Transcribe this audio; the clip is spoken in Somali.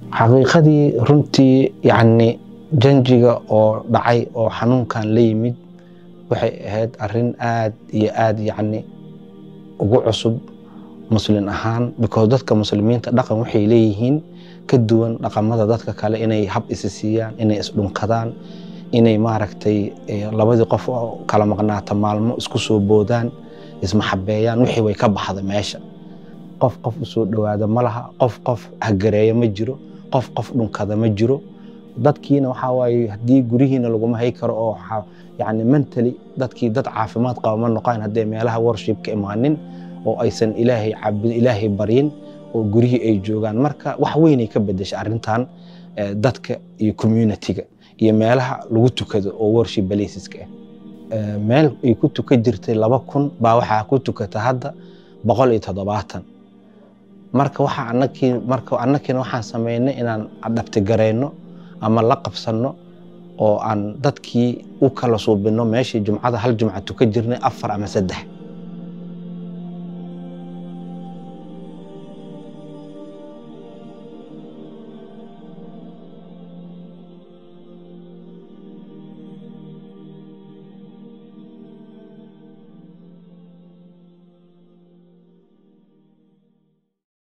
xaqiiqadii runtii yacni janjiga oo dhacay oo xanuunkan la yimid waxay ahayd arrin aad iyo aad yacni ugu cusub muslin ahaan because dadka muslimiinta dhaqan waxay leeyihiin ka duwan dhaqamada dadka kale inay hab isi siiyaan inay isdhunkadaan inay maaragtay labadii qof oo kala maqnaata maalmo isku soo boodaan ismaxabeeyaan wixii way ka baxda meesha qof qof usoo dhowaada ma laha qof qof hagareeya ma jiro qof qof dhunkada ma jiro dadkiina waxaa waaye haddii gurihiina laguma hay karo oo yani mentally dadkii dad caafimaad qaba ma noqon haddee meelaha worship ka imaanin oo aysan ilaahay caabudin ilaahay baryin oo gurihii ay joogaan marka wax weynay ka bedeshay arrintan dadka iyo communitiga iyo meelaha lagu tukado oo worship placeska ah meel ay ku tuka jirtay laba kun baa waxaa ku tukata hadda boqol iyo toddobaatan marka waxa anakii marka annakiina waxaan sameynay inaan adhabtigarayno ama la qabsanno oo aan dadkii u kala suubinno meeshii jumcada hal jumca tuka jirnay afar ama saddex